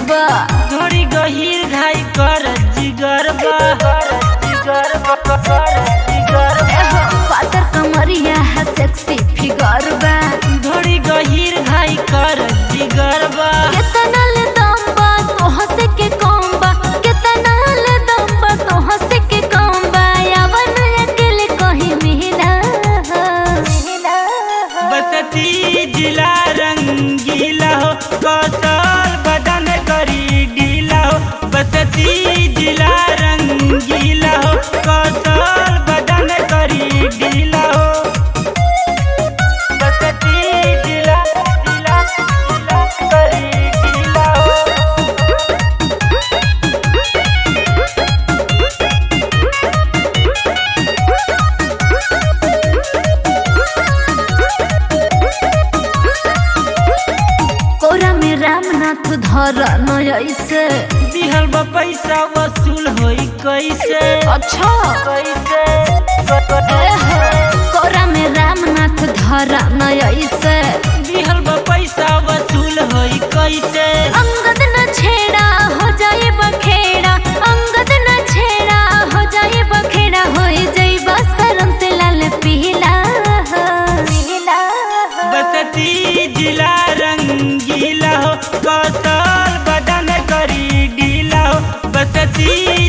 बा थोड़ी गहीर घाई कर जिगर बा जिगर बा जिगर एहो, पातर कमरिया है सेक्सी फिगर बा थोड़ी गहीर घाई कर जिगर बा केतना ले दम बा तो हंसे के कम बा केतना ले दम बा तो हंसे के कम बा यावन अकेले कहीं मिला मिला बसती जिला रंगीला हो कौशल बदन करी ढीला हो बसती जिला रंगीला हो कौशल बदन करी ढीला हो बसती जिला जिला जिला करी ढीला हो कोरा में रामनाथ धर न ऐसे दिहल बा पैसा वसूल होई कैसे अच्छा कैसे एहो, कोरा में रामनाथ धर न ऐसे दिहल बा पैसा वसूल होई कैसे अंगद न छेड़ा हो जाए बखेड़ा अंगद न छेड़ा हो जाए बखेड़ा हो जाए बसरम से लाल पीला पीला बसती जिला रंगीला हो कौशल बदन करी ढीला हो बसती